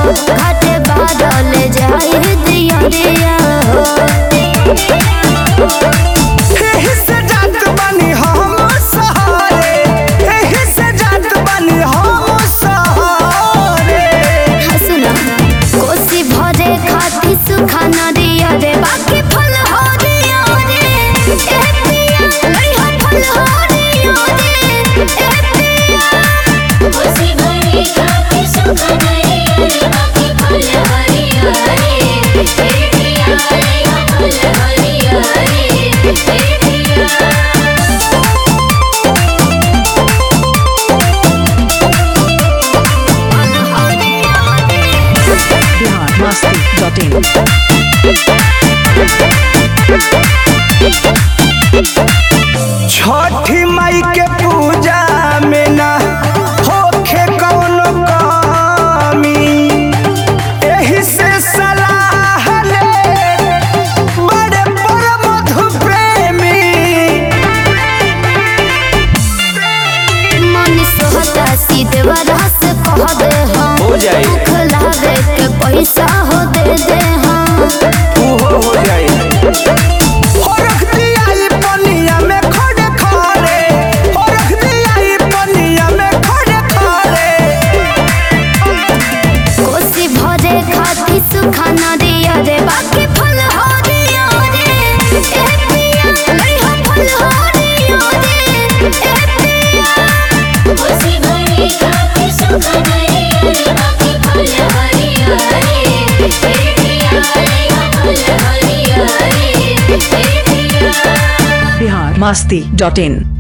हो घाटे बादल जाए दिया दिया हो एही से जात बानी हम सहारे एही से जात बानी हम सहारे सुना कोसी भरे खाती सुखा नदिया रे बाकी फल हो दिया रे ए पिया लइहा फल हो दिया रे ए पिया कोसी भरी खाती सुख नरिया रे बाकी फल हरिया रे हे पिया रे फल हरिया रे हे पिया biharmasti.in छठी माई के पूजा में ना होखे कौनो कमी एही से सलाह ले बड़े बड़ मधु प्रेमी मन सोहता सीधे वरस कह दे हम हो जाई। दुख लागे के पैसा हो दे दे हम उहो हो जाई हो रख दिया ई पनिया में खड़े खड़े हो रख दिया ई पनिया में खड़े खड़े कोसी भरे खाती सुखा नदिया रे बाकी फल हो दिया रे ए पिया लइहा फल हो दिया रे ए पिया कोसी भरी खाती सुख नरिया रे बाकी फल हरिया रे हे पिया रे फल हरिया रे हे पिया biharmasti.in